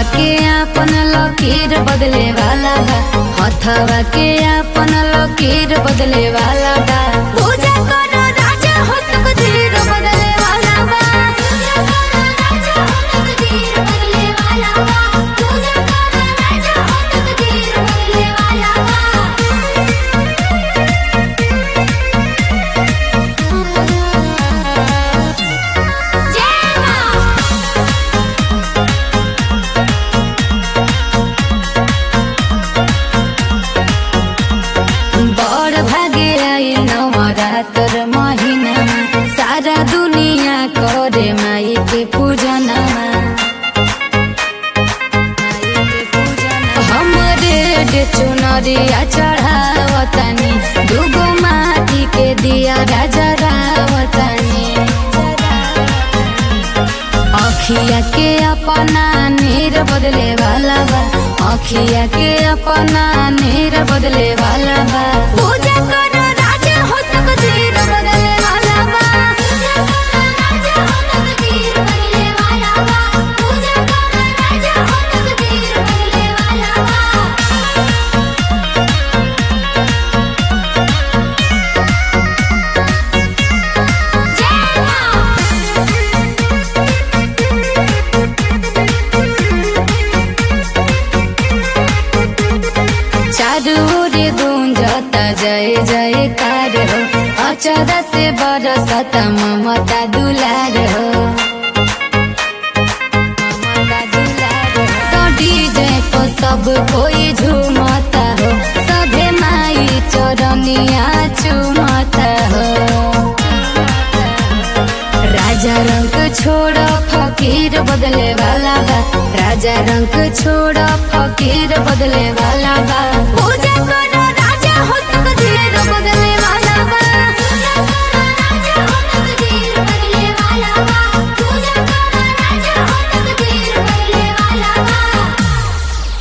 के अपन लकीर बदले वाला बा हथवा के अपन लकीर बदले वाला बा पूजा करो राजा हो तकदीर बदले वाला बा पूजा करो राजा हो तकदीर बदले वाला बा पूजा करो राजा हो तकदीर बदले वाला बा जय मां बड़ भागे आई नवरात्र महीना सारा दुनिया करे माई के पूजना हमरे डे चुनरिया चढ़ावतनी दुगो माटी के दिया राजा रावतनी अखिया के अपना नीर बदले वाला बा अखिया के अपना नीर बदले वाला बा पूजा करो राजा हो तकदीर बदले वाला बा पूजा करो राजा हो तकदीर बदले वाला बा पूजा करो राजा हो तकदीर बदले वाला बा जय मां चारू ओर गूंजता जय जयकार हो अचर से बरसता ममता दुलार हो ममता दुलार हो। तो डीजे को सब कोई झूमता हो सभे माई चरनिया चूमता हो राजा रंग छोड़ फकीर बदले वाला बा राजा रंग छोड़ फकीर बदले वाला बा पूजा करो राजा हो तकदीर बदले